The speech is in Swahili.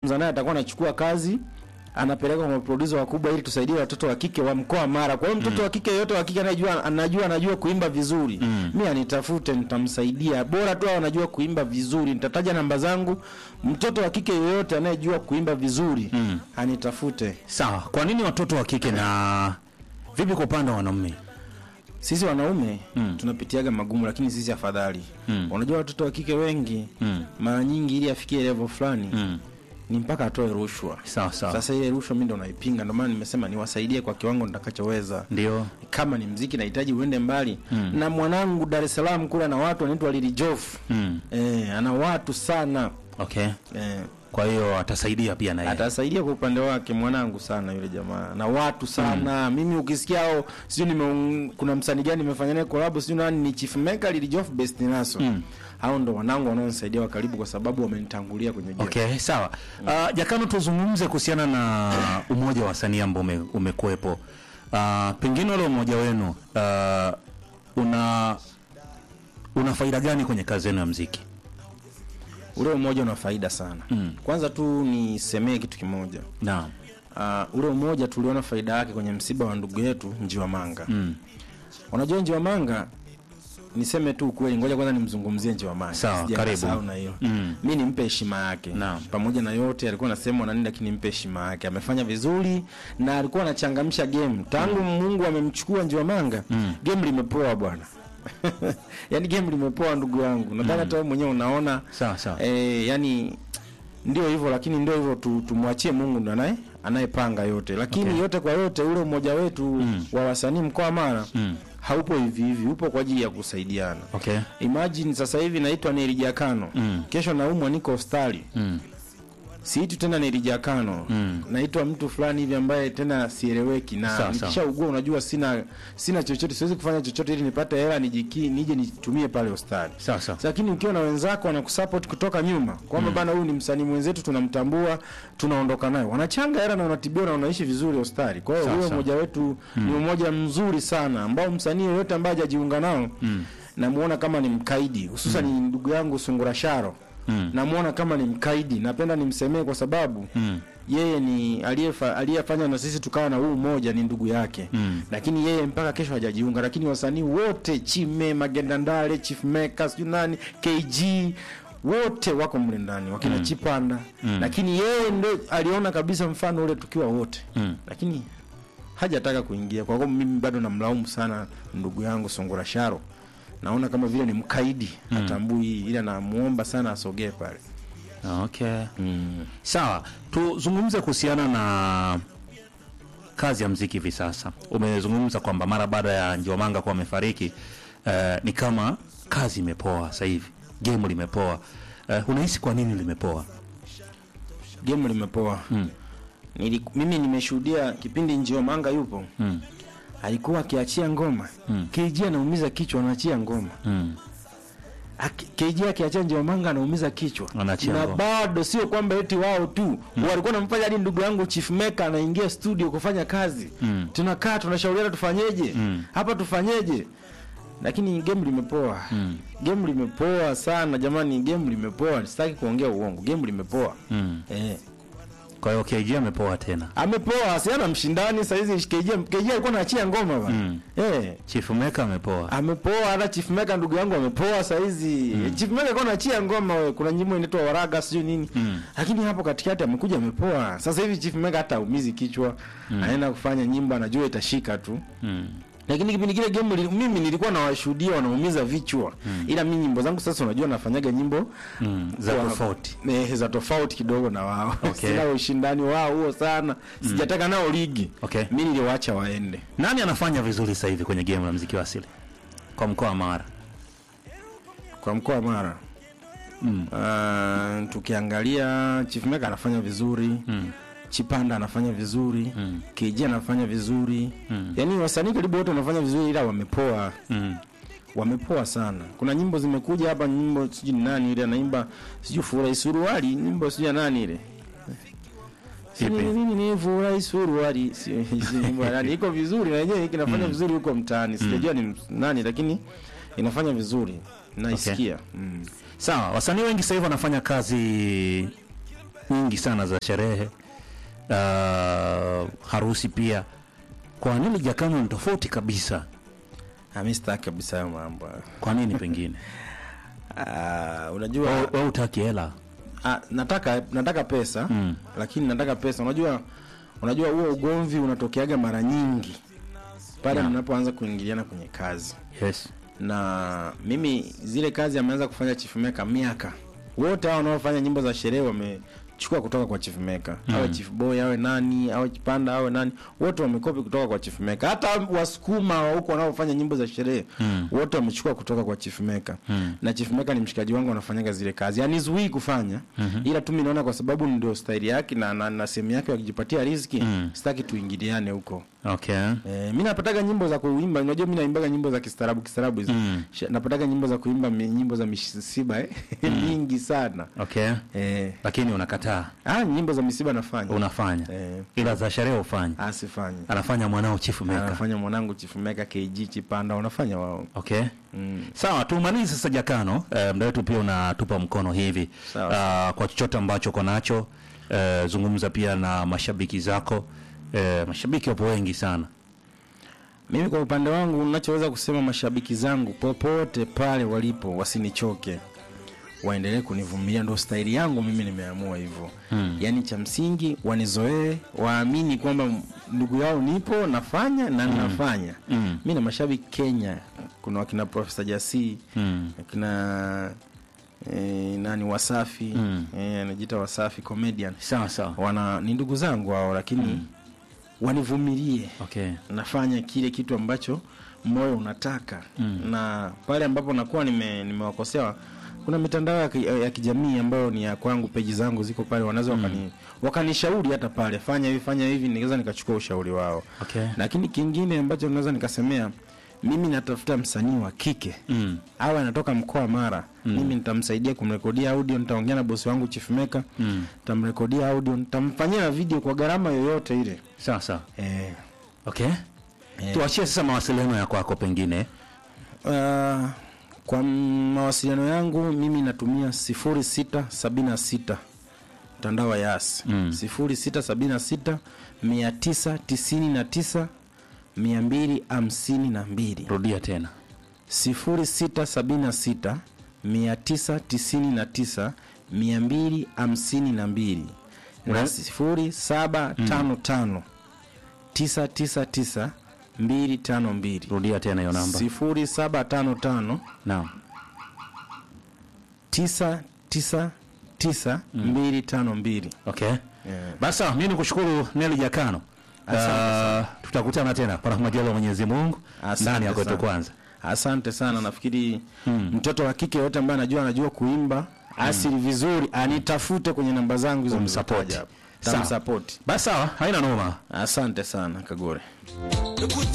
naye atakuwa anachukua kazi anapeleka kwa maproducer wakubwa ili tusaidie watoto wa kike wa mkoa Mara. Kwa hiyo mtoto wa kike yote wa kike anajua anajua anajua kuimba vizuri. Mimi anitafute nitamsaidia. Bora tu awe anajua kuimba vizuri. Nitataja namba zangu. Mtoto wa kike yoyote anayejua kuimba vizuri anitafute. Sawa, kwa nini watoto wa kike na vipi kwa upande wa wanaume? Sisi wanaume tunapitiaga magumu lakini sisi afadhali. Unajua watoto wa kike wengi mara nyingi ili afikie level fulani ni mpaka atoe rushwa. Sawa sawa. Sasa ile rushwa mimi ndo naipinga, ndio maana nimesema niwasaidie kwa kiwango nitakachoweza. Ndio. Kama ni mziki nahitaji uende mbali na mwanangu Dar es Salaam kule ana watu wanaitwa Lili Jof Mm. eh, ana watu sana Okay. eh, Kwa hiyo atasaidia pia na yeye. atasaidia kwa upande wake mwanangu sana yule jamaa na watu sana mimi ukisikia hao sio nime kuna msanii gani nimefanya naye collab sio nani ni Chief Maker Lili Jof Best Naso hao ndo wanangu wanaonisaidia wa karibu kwa sababu wamenitangulia kwenye game Okay, sawa. Uh, Jakano, tuzungumze kuhusiana na umoja wa wasanii ambao ume, umekuwepo. Uh, pengine ule umoja wenu uh, una una faida gani kwenye kazi yenu ya mziki? ule umoja una faida sana kwanza tu nisemee kitu kimoja Naam. uh, ule umoja tuliona faida yake kwenye msiba wa ndugu yetu Njiwa Manga. Mm. Unajua Njiwa Manga, niseme tu ukweli, ngoja kwanza nimzungumzie Njiwa Manga. Sawa, Sija karibu. kasahau na hilo. Mm. Mimi nimpe heshima yake. Naam. Pamoja na yote alikuwa anasema na nini, lakini nimpe heshima yake. Amefanya vizuri na alikuwa anachangamsha game. Tangu Mungu amemchukua Njiwa Manga, game limepoa bwana. yaani game limepoa ndugu yangu. Nadhani hata wewe mwenyewe unaona Sawa sawa. Eh, yani ndio hivyo lakini ndio hivyo tu, tumwachie Mungu ndo anaye anayepanga yote. Lakini Okay. yote kwa yote ule umoja wetu wa wasanii mkoa wa Mara Mm. haupo hivi hivi, upo kwa ajili ya kusaidiana. Okay. Imagine sasa hivi naitwa Nerijakano. Mm. Kesho naumwa niko hospitali. Mm. Siitwi tena Nerijakano. Mm. Naitwa mtu fulani hivi ambaye tena sieleweki na Sawa, sawa. nikishaugua unajua sina sina chochote siwezi kufanya chochote ili nipate hela nijiki nije nitumie pale hospitali. Sawa sawa. Lakini ukiwa na wenzako wanakusupport kutoka nyuma kwamba bana, huyu ni msanii mwenzetu, tunamtambua, tunaondoka naye, wanachanga hela na wanatibiwa na wanaishi vizuri hospitali. Kwa hiyo Sawa, huo sawa. mmoja wetu ni umoja mzuri sana ambao msanii yoyote ambaye hajajiunga nao namuona kama ni mkaidi, hususan ni ndugu yangu Sungura Sharo Mm. namuona kama ni mkaidi. Napenda nimsemee kwa sababu Mm. yeye ni aliyefa- aliyefanya na sisi tukawa na huu umoja ni ndugu yake Mm. lakini yeye mpaka kesho hajajiunga. Lakini wasanii wote Chime, Magenda Ndale, Chief Maker, sijui nani, KG wote wako mle ndani wakina Chipanda lakini yeye ndo aliona kabisa mfano ule tukiwa wote Mm. lakini hajataka kuingia. Kwa hiyo mimi bado namlaumu sana ndugu yangu Sungura Sharo, naona kama vile ni mkaidi, hatambui, ila namuomba sana asogee pale. Okay. Sawa, tuzungumze kuhusiana na kazi ya mziki hivi sasa. Umezungumza kwamba mara baada ya Njiwamanga kuwa amefariki, eh, ni kama kazi imepoa sasa hivi, game limepoa. Eh, unahisi kwa nini limepoa? Game limepoa. Mm. Nili, mimi nimeshuhudia kipindi Njio Manga yupo Mm. alikuwa akiachia ngoma Mm. KG anaumiza kichwa, anaachia ngoma Mm. Aki- KG akiachia Njio Manga anaumiza kichwa, Anaachia na ngoma. bado sio kwamba eti wao tu walikuwa namfanya hadi ndugu yangu Chief Maker anaingia studio kufanya kazi Mm. tunakaa tunashauriana tufanyeje Mm. hapa tufanyeje, lakini game limepoa Mm. game limepoa sana jamani, game limepoa. Sitaki kuongea uongo, game limepoa Mm. eh. Kwa hiyo KG amepoa tena. Amepoa, siana mshindani saa hizi. KG KG alikuwa anaachia ngoma bana Mm. eh. Chief Maker amepoa. amepoa hata Chief Maker ndugu yangu amepoa saa hizi Chief Maker alikuwa anaachia ngoma we. kuna nyimbo inaitwa Waraga sijui nini Mm. lakini hapo katikati amekuja amepoa sasa hivi Chief Maker hata umizi kichwa anaenda kufanya nyimbo anajua itashika tu Mm. lakini kipindi kile game li, mimi nilikuwa nawashuhudia wanaumiza vichwa ila mimi nyimbo zangu sasa unajua nafanyaga nyimbo Mm. Za kwa- tofauti. eh, za tofauti kidogo na wao Okay. sina ushindani wao huo sana sijataka nao ligi Okay. mimi niliwaacha waende Nani anafanya vizuri sasa hivi kwenye game la muziki wa asili kwa mkoa wa Mara? kwa mkoa wa Mara Mm. Uh, tukiangalia Chief Maker anafanya vizuri Mm. Chipanda anafanya vizuri Mm. KG anafanya vizuri Mm. yaani wasanii karibu wote wanafanya vizuri ila wamepoa Mm. wamepoa sana kuna nyimbo zimekuja hapa nyimbo sijui ni nani ile anaimba sijui furahi suruali nyimbo sijui ya nani ile Ipi? Nini nini ni furahi suruali si si nyimbo ya nani iko vizuri na yenyewe inafanya vizuri huko mtaani sijajua ni nani lakini inafanya vizuri naisikia mm. Sawa, wasanii wengi sasa hivi wanafanya kazi nyingi sana za sherehe uh, harusi pia kwa nini jakano ni tofauti kabisa Ah, mi sitaki kabisa hayo mambo kwa nini pengine Ah, unajua wewe utaki hela Ah, nataka nataka pesa Mm. lakini nataka pesa unajua unajua huo ugomvi unatokeaga mara nyingi pale Yeah. mnapoanza kuingiliana kwenye kazi yes na mimi zile kazi ameanza kufanya chief maker miaka wote hao wanaofanya nyimbo za sherehe wamechukua kutoka kwa chief maker mm. awe chief boy awe nani awe kipanda awe nani wote wamekopi kutoka kwa chief maker hata wasukuma wa huko wanaofanya nyimbo za sherehe Mm. wote wamechukua kutoka kwa chief maker Mm. na chief maker ni mshikaji wangu anafanyaga zile kazi yani zuii kufanya mm-hmm. ila tu mimi naona kwa sababu ndio staili yake na, na, na sehemu yake ya kujipatia riziki Mm. sitaki tuingiliane huko okay Eh, mi napataga nyimbo za kuimba unajua mi naimbaga nyimbo za kistaarabu kistaarabu hizo Mm. Sh- napataga nyimbo za kuimba mi- nyimbo za misiba eh? nyingi sana okay eh. lakini unakataa ah, nyimbo za misiba nafanya unafanya eh. ila za sherehe ufanya asifanyi anafanya mwanao chifu meka anafanya mwanangu chifumeka kg chipanda wanafanya wao okay mm. sawa tumalize sasa jakano eh, mda wetu pia unatupa mkono hivi Sawa. Ah, kwa chochote ambacho uko nacho eh, zungumza pia na mashabiki zako eh, mashabiki wapo wengi sana mimi kwa upande wangu nachoweza kusema mashabiki zangu popote pale walipo wasinichoke waendelee kunivumilia ndo staili yangu mimi nimeamua hivyo Hmm. yaani cha msingi wanizoee waamini kwamba m- ndugu yao nipo nafanya na nafanya Mm. mi na mashabiki kenya kuna wakina profesa jasii mm. akina eh, nani wasafi Mm. eh, anajiita wasafi comedian sawa sawa wana ni ndugu zangu hao lakini wanivumilie okay nafanya kile kitu ambacho moyo unataka Mm. na pale ambapo nakuwa nime- nimewakosea kuna mitandao ya, ki- ya kijamii ambayo ni ya kwangu peji zangu ziko pale wanaweza wakani, wakanishauri hata pale fanya hivi fanya hivi nikaweza nikachukua ushauri wao okay lakini kingine ambacho naweza nikasemea mimi natafuta msanii wa kike mm. awe anatoka mkoa mara mm. mimi nitamsaidia kumrekodia audio nitaongea na bosi wangu chief maker Mm. nitamrekodia audio nitamfanyia na video kwa gharama yoyote ile sawa sawa eh, okay Eh. tuachie sasa mawasiliano ya kwako pengine Uh, kwa mawasiliano yangu mimi natumia 0676 mtandao wa Yas Mm. 0676 999 252 rudia tena 0676 999 252 na 0755 999 252 rudia tena hiyo namba 0755 naam 999 252 okay Yeah. basi sawa mi nikushukuru neli jakano Asante uh, tutakutana tena panapo majaliwa ya mwenyezi mungu Asante ndani ya kwetu sana. kwanza asante sana nafikiri Mm. mtoto wa kike yote ambaye anajua anajua kuimba asili vizuri anitafute kwenye namba zangu hizo Umsupport. nilizotaja hapo. Sawa. Tamsupport. basi sawa haina noma asante sana kagore